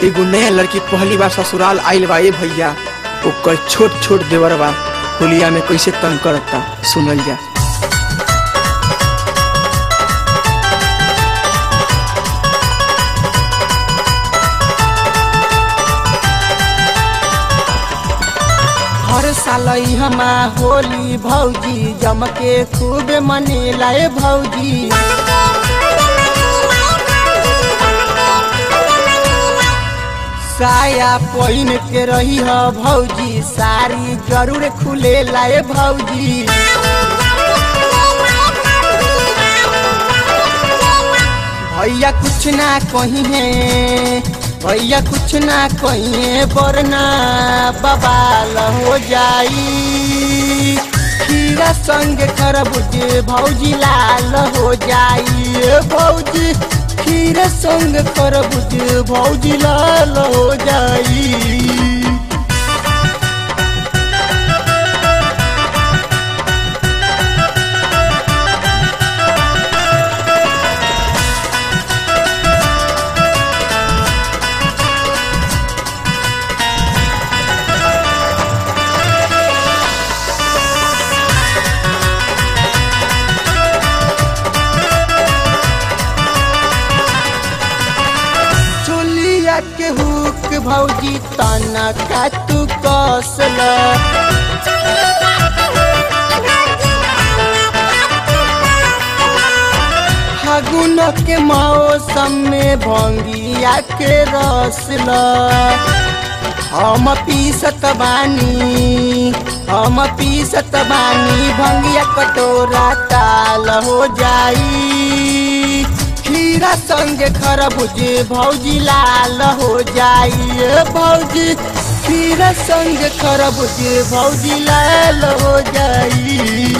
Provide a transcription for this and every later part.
एगो नया लड़की पहली बार ससुराल आइल बा ए भैया ओकर छोट छोट देवर बा होलिया में कैसे तंग करता सुनल जा हर साल हमा होली भौजी जम के खूब मनेला ए भौजी साया पहिन के रही ह भौजी साड़ी जरूर खुलेला ए भौजी भैया कुछ ना कही है भैया कुछ ना कही है वरना बबाल हो जाई खीरा संग खरबूज भौजी लाल हो जाई ए भौजी खीरा संग खरबूज भौजी लाल हो जाई चोलिया के हुक भौजी तना का तू कसल फागुन के मौसम में भंगिया के रसल हम पीसत बानी हम पीसत बानी भंगिया कटोरा ताल हो जाई खीरा संगे खरबूज भौजी लाल हो जाई ए भौजी खीरा संगे खरबूज भौजी लाल हो जाई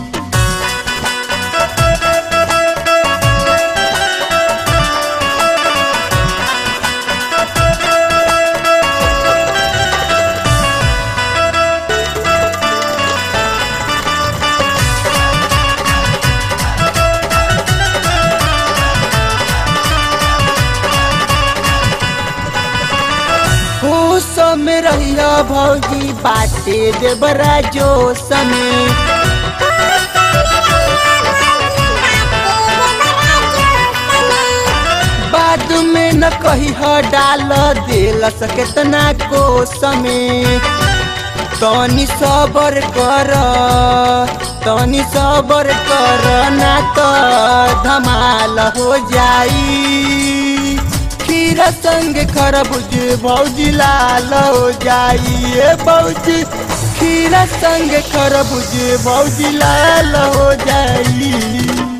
होश में रहिया भौजी बाटे देवरा जोश में बाद में न कही ह डाल दिल सकेतना कोस में तनी सबर कर तनी सबर कर ना तो धमाल हो जाई खीरा संग खरबूज भौजी लाल हो जाई ए भौजी खीरा संग खरबूज भौजी लाल हो जाई